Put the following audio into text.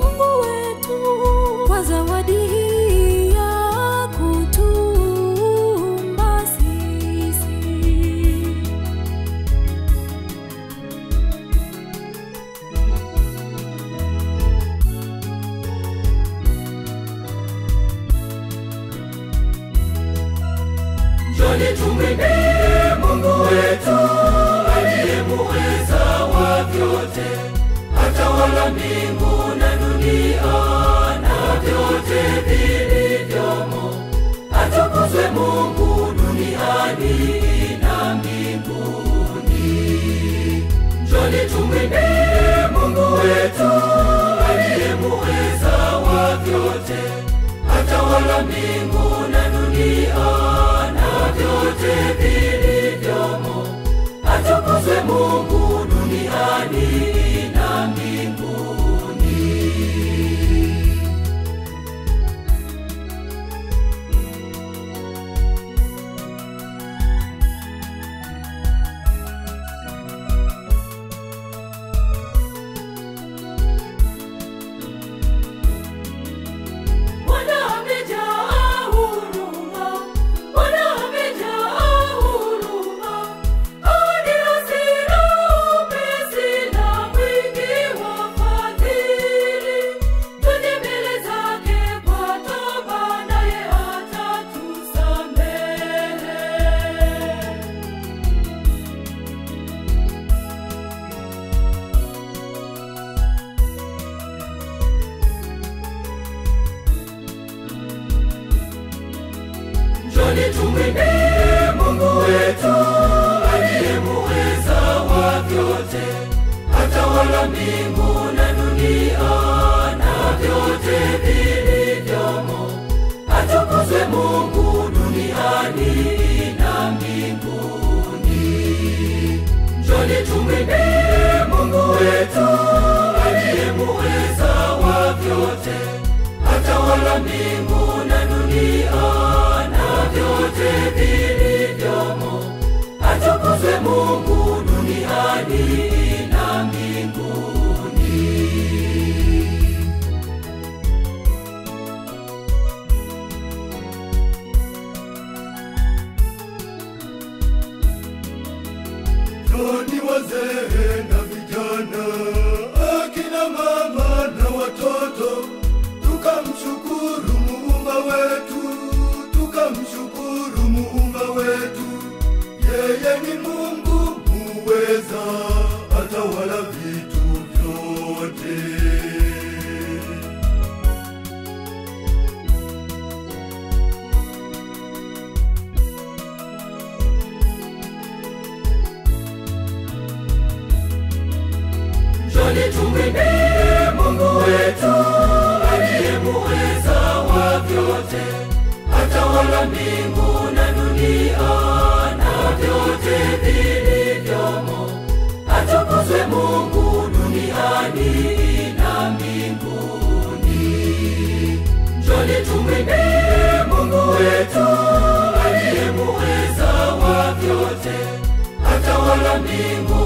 Mungu wetu kwa zawadi hii ya kutuumba sisi. Njoni tumwimbie Mungu wetu aliye muweza wa vyote, atawala mbingu na dunia na vyote vilivyomo. Atukuzwe Mungu duniani na mbinguni. Njoni tumwimbie Mungu wetu aliye muweza wa vyote, atawala mbingu na dunia na vyote vilivyomo. Atukuzwe Mungu duniani na mbinguni. Bwana amejaa huruma, Bwana amejaa huruma, hadi hasira upesi na mwingi wa fadhili. Tuje mbele zake kwa toba, naye atatusamehe. Njoni tumwimbie Mungu wetu aliye muweza wa vyote, atawala mbingu na dunia na vyote vilivyomo. Atukuzwe Mungu duniani na mbinguni. Njoni tumwimbie Mungu wetu aliye muweza wa vyote, atawala mbingu na dunia na vyote vilivyomo. Atukuzwe Mungu duniani na mbinguni. Njoni wazee na vijana, akina mama na watoto, tukamshukuru muumba wetu, tukamshukuru muumba wetu. Yeye ni Mungu muweza, atawala vitu vyote. Njoni tumwimbie Mungu wetu aliye muweza wa vyote, atawala mbingu na dunia na vyote vilivyomo. Atukuzwe Mungu duniani na mbinguni. Njoni tumwimbie Mungu wetu aliye muweza wa vyote, atawala mbingu